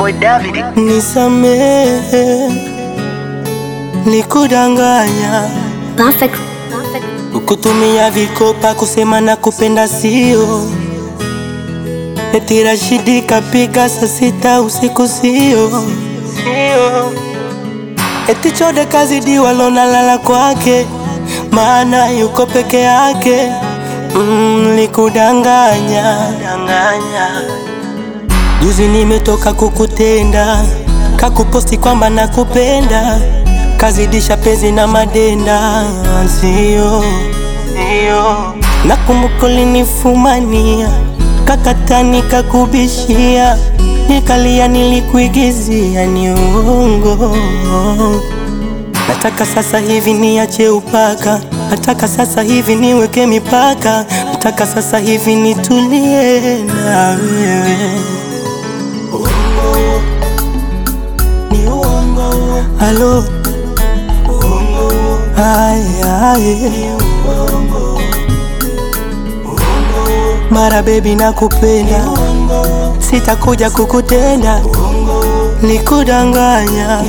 boy David. Nisamehe, nikudanganya, Perfect. kukutumia vikopa kusema na kupenda sio eti Rashidi kapiga saa sita usiku sio sio eti Chode kazidiwa lona lala kwake maana yuko peke yake mm, likudanganya danganya Juzi nimetoka kukutenda, kakuposti kwamba nakupenda, kazidisha penzi na madenda, sio sio. Nakumbuka ulinifumania, kakata nikakubishia, nikalia, nilikuigizia, ni uongo. Nataka sasa hivi niache upaka, nataka sasa hivi niweke mipaka, nataka sasa hivi nitulie na wewe. Halo, ay, ay. Mara baby nakupenda, sitakuja kukutenda, nikudanganya.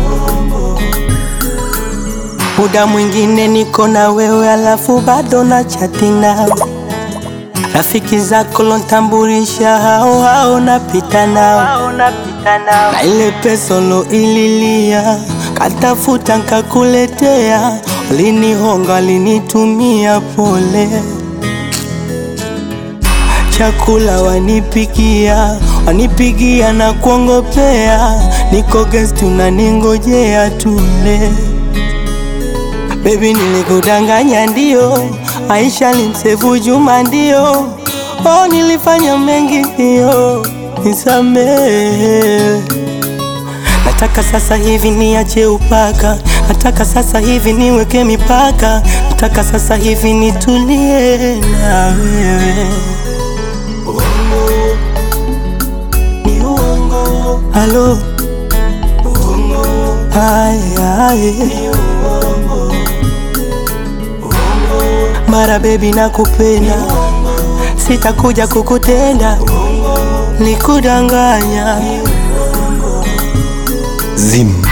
Muda mwingine niko na wewe, alafu bado na chati nawe. Rafiki zako lontambulisha, hao hao napita nao na ile pesa ililia katafuta nkakuletea, ulinihonga linitumia pole, chakula wanipikia wanipigia na kuongopea, niko guest unaningojea tule. Baby nilikudanganya ndio, Aisha limsefu Juma ndio, oh nilifanya mengi ndio, nisamehe. Nataka sasa hivi niache upaka, nataka sasa hivi niweke mipaka, nataka sasa hivi nitulie na wewe. Halo, ay, ay. Mara baby nakupenda, sitakuja kukutenda, nikudanganya. Zim.